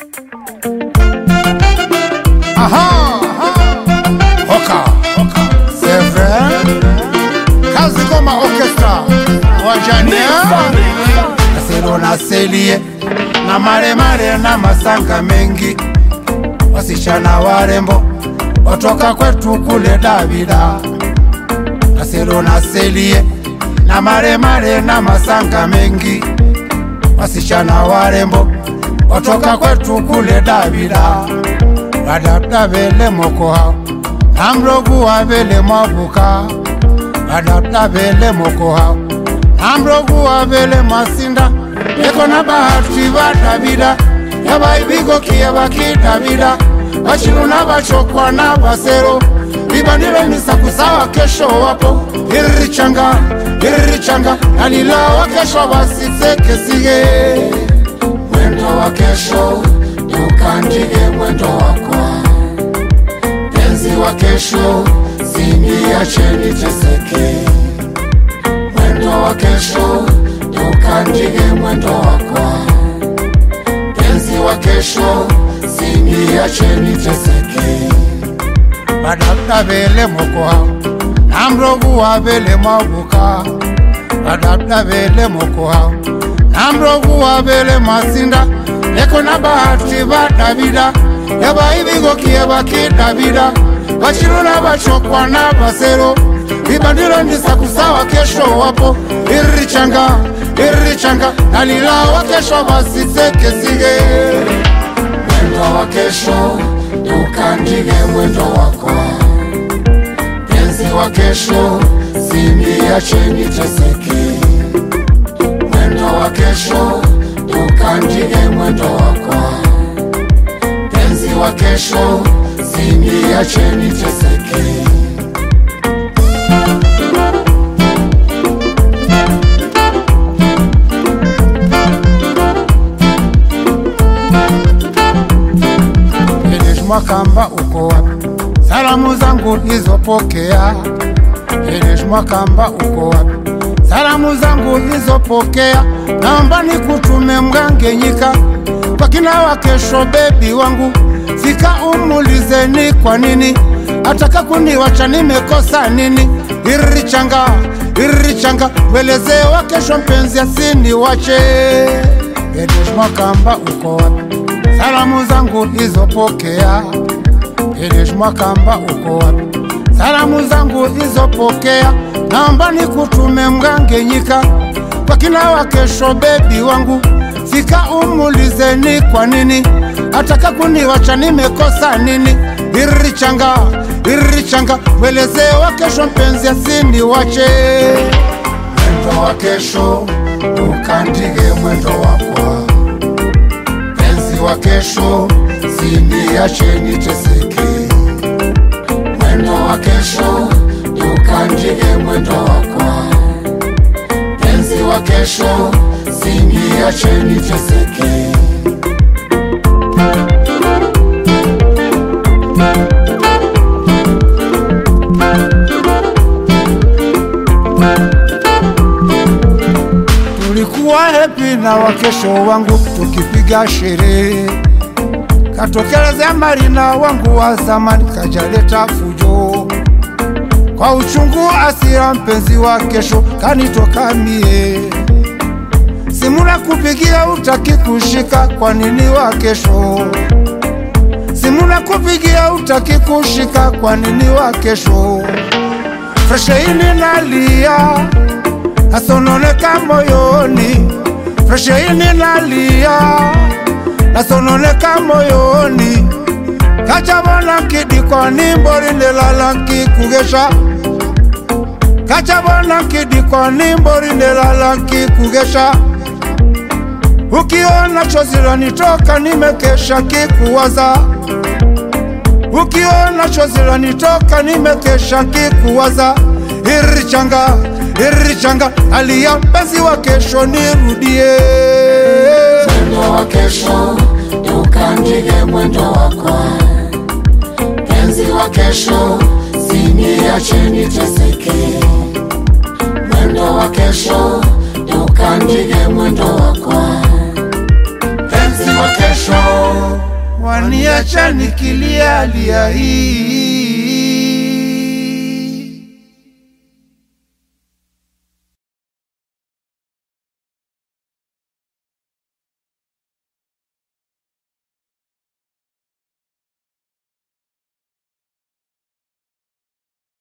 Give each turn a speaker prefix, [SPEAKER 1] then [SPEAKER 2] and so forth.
[SPEAKER 1] Aha, Hoka, c'est vrai. Kazi Goma Orchestra, Wajania, Nasero na Selie, na maremare na masanga mengi, wasichana warembo watoka kwetu kule Davida. Nasero na Selie, na maremare na masanga mengi, wasichana warembo watoka kwetu kule Davida badabda bele mokoha namrogu wa bele mabuka badabda bele mokoha namrogu wa bele masinda eko na bahati ba davida yabaibigo kiye baki davida bashiru na bachokwa na basero bibanile misakusawa kesho wapo iririchanga iririchanga nalilawa kesho basisekesige mwendo wa kesho ukandike mwendo wakwa penzi wa kesho siniacheni teseke mwendo wa kesho ukandike mwendo wakwa penzi wa kesho siniacheni teseke badabda bele mokoha namrogu wa bele mabuka badabda bele mokoha namrogu wa bele masinda eko na bahati ba davida yabaibigokie baki davida bashiruna bachokwa na basero ibandilo ndisakusawa kesho wapo iririchanga iririchanga nalilawa kesho basisekesige mwendo wa kesho ukandike mwendo wakwa penzi wa kesho siniacheni teseke mwendo wa kesho ukandike mwendo wakwa penzi wa kesho siniacheni teseke Mwakamba uko wapi? Salamu zangu nizopokea. Elish Mwakamba uko wapi? Salamu zangu nizopokea, naomba nikutume Mgangenyika kwa kina wa kesho, bebi wangu, fika umulizeni kwa nini ataka kuniwacha, nimekosa nini? Iririchanga iririchanga, mwelezee wa kesho, mpenzi asiniwache. Elish Mwakamba uko wapi? Salamu zangu nizopokea. Elish Mwakamba uko wapi? Salamu zangu nizopokea, naomba nikutume Mgangenyika kwa kina wa kesho, bebi wangu, fika umulizeni kwa nini ataka kuniwacha, nimekosa nini? Iririchanga iririchanga, mwelezee wa kesho, mpenzi asiniwache. Mwendo wa kesho ukandike mwendo wakwa, penzi wa kesho siniacheni teseke mwendo wa kesho ukandike mwendo wakwa penzi wa kesho siniacheni teseke tulikuwa hepi na wakesho wangu tukipiga sherehe katokelezea marina wangu wa zamani kajaleta fujo kwa uchungu asira mpenzi wa kesho kanitoka mie simuna kupigia utaki kushika kwa nini wa kesho simuna kupigia utaki kushika kwa nini wa kesho fresheini nalia nasononeka moyoni fresheini nalia nasononeka moyoni kachabona nkidikoni mborindelala nkikugesha kachabona nkidikoni mborindelala nkikugesha ukiona chozi lanitoka nimekesha kikuwaza ukiona chozi lanitoka nimekesha kikuwaza irichanga irichanga hali ya mpenzi wa kesho nirudie
[SPEAKER 2] mwendo wa kesho ukandike mwendo wakwa penzi wa kesho siniacheni teseke mwendo wa kesho ukandike mwendo wakwa
[SPEAKER 1] penzi wa kesho waniacha nikilia lia hii